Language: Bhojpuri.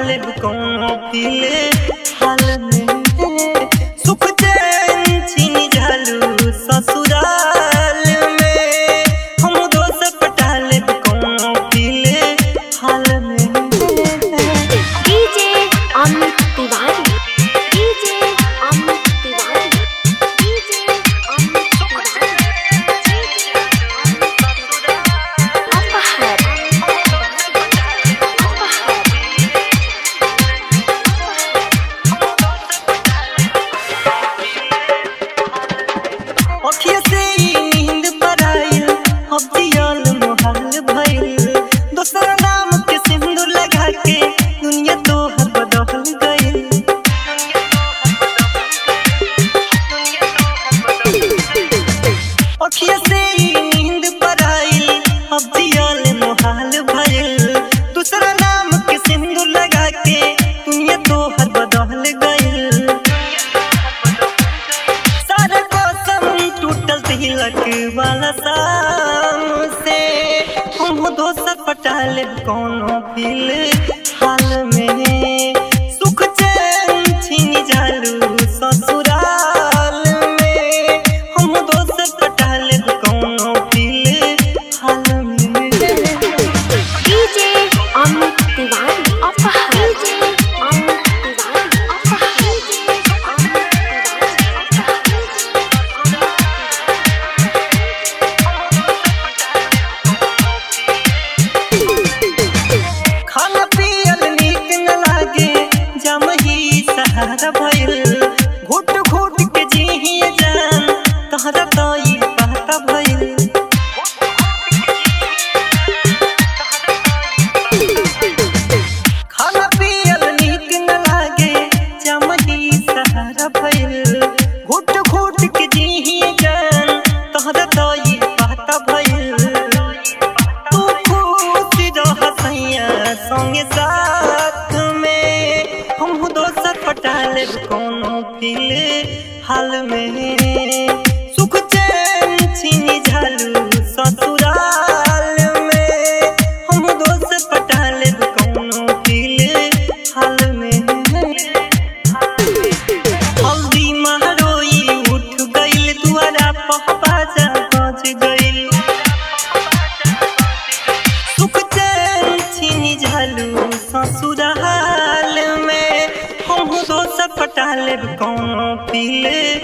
पटाले कोनो पीले हाल में सुख चैन छीन झालू ससुराल में हम दोस पटाले कोनो पीले हाल में DJ Amit Tiwari DJ Amit Tiwari DJ Amit Tiwari अपहर अखिया से ई नींद पराइल अब जियल मोहाल भइल दोसर नाम के सिंदूर लगा के दुनिया तोहर बदल गइल अखिया से ई नींद पराइल अब जियल मोहाल भइल दूसरा नाम के सिंदूर लगा के दुनिया तोहर बदल गइल सारा कसम टूटल तिलक वाला शाम से हम दोसर पटाले कोनो फिल हाल में सुख चैन छीन जालू ससुराल में हम दोसर पटाले कोनो फिल हाल में डीजे अमित तिवारी अपहर डीजे अमित तिवारी अपहर डीजे अमित खाना पियल नीक न लागे जम ही सहारा भइल घुट घुट के जीही जान तहरा तो ई पता भइल खाना पियल नीक न लागे जम ही सहारा भइल घुट घुट के जीही जान तहरा तो ई पता भइल तू खुश रह सैया संगे साथ में हम दोसर पटाले कोनो फिल हाल में सुख चैन छीन झालू ससुराल में हम दोसर पटाले कोनो फिल हाल में हल्दी महरोई उठ गइल दुआरा पहबाजा बज गइल सुख चैन छीनी झालू ससुराल में हम दोसर पटाले कोनो पीले